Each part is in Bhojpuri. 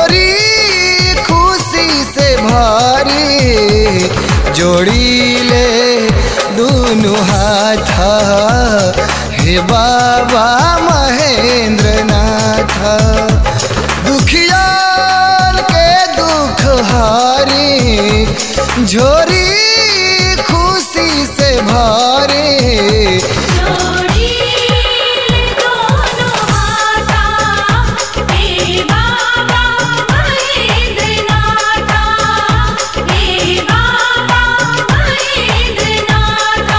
झोरी खुशी से भरी जोड़ी ले दुनु हाथ हे बाबा महेंद्र नाथ दुखियान के दुख हारी झोरी खुशी से भरी जोड़ी दोनों हाथा हे बाबा महेंद्र नाथा हे बाबा महेंद्र नाथा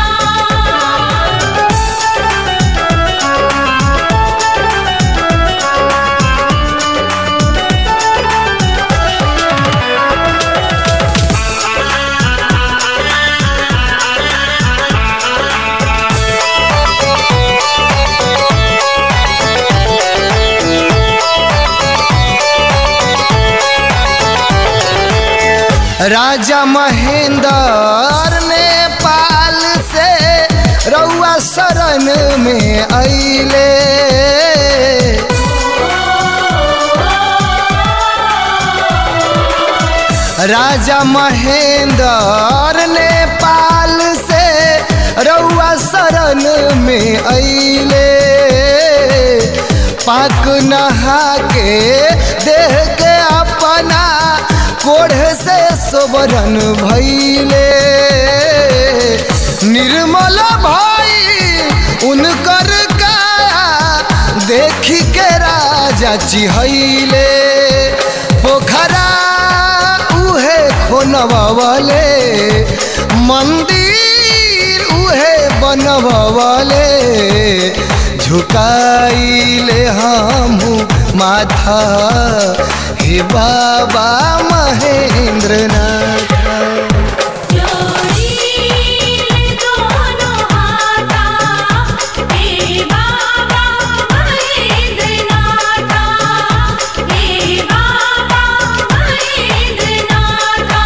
राजा महेंद्र नेपाल से रउआ शरण में अइले राजा महेंद्र नेपाल से रउआ शरण में अइले पाक नहा के देह के अपना कोढ़ से सोबरन भैले निर्मल भाई उनकर काया देखी के राजा चिहैले पोखरा उहे खोनबले मंदिर उहे बनबले झुकाइले हमू माथा हे बाबा महेंद्र नाथ जोड़ी दोनों हाथा हे बाबा महेंद्र नाथा हे बाबा महेंद्र नाथा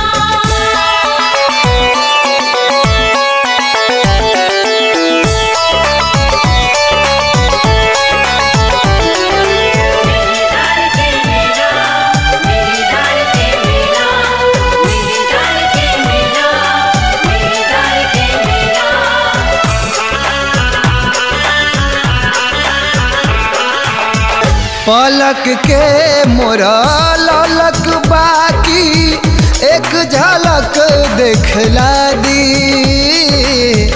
मेरी धरती मेरा मेरी धरती मेरा मेरी धरती मेरा मेरी धरती मेरा पलक के मोरा ललक बाकी एक झलक देखला दी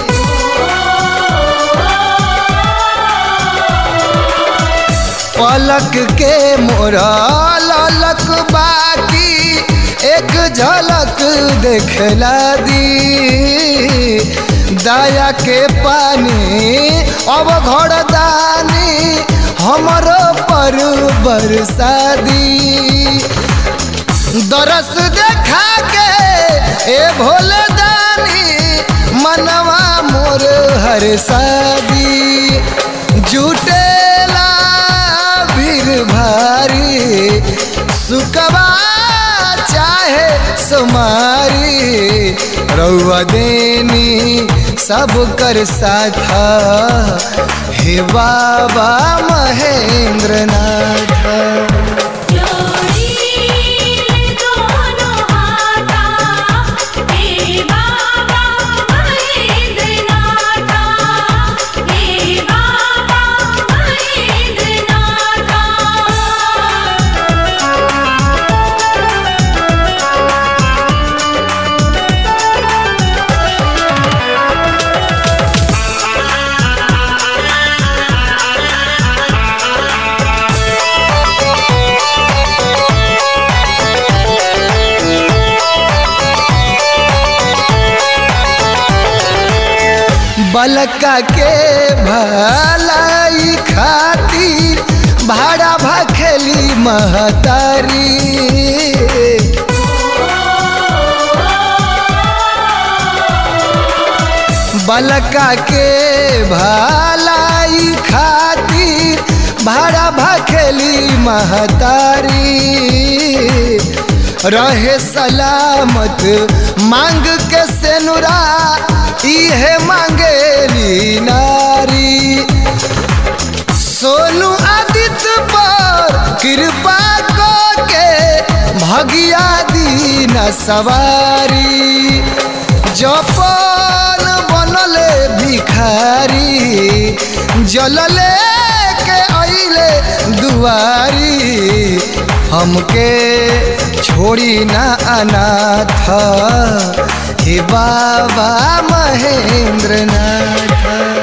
पलक के मोरा ललक बाकी एक झलक देखला दी दया के पानी अब घरदानी हमरो पर बरसादी दरस देखा के ए भोले दानी मनवा मोर हर शादी जुटेला भीड़ भारी सुकवा चाहे सुमारी रउआ देनी सब कर साथा हे बाबा महेंद्र नाथ जोड़ी दोनों हाथा हे बाबा महेंद्र नाथा हे बाबा महेंद्र नाथा बलका के भलाई खातिर भाड़ा भखेली महतारी बलका के भलाई खातिर भाड़ा भखेली महतारी रहे सलामत मांग के सेनुरा इहे मांगेली नारी सोनू आदित्य पर कृपा को के न सवारी जपन बनले भिखारी जलले के अइले दुआरी हमके छोड़ी ना अनाथ हे बाबा महेंद्र नाथ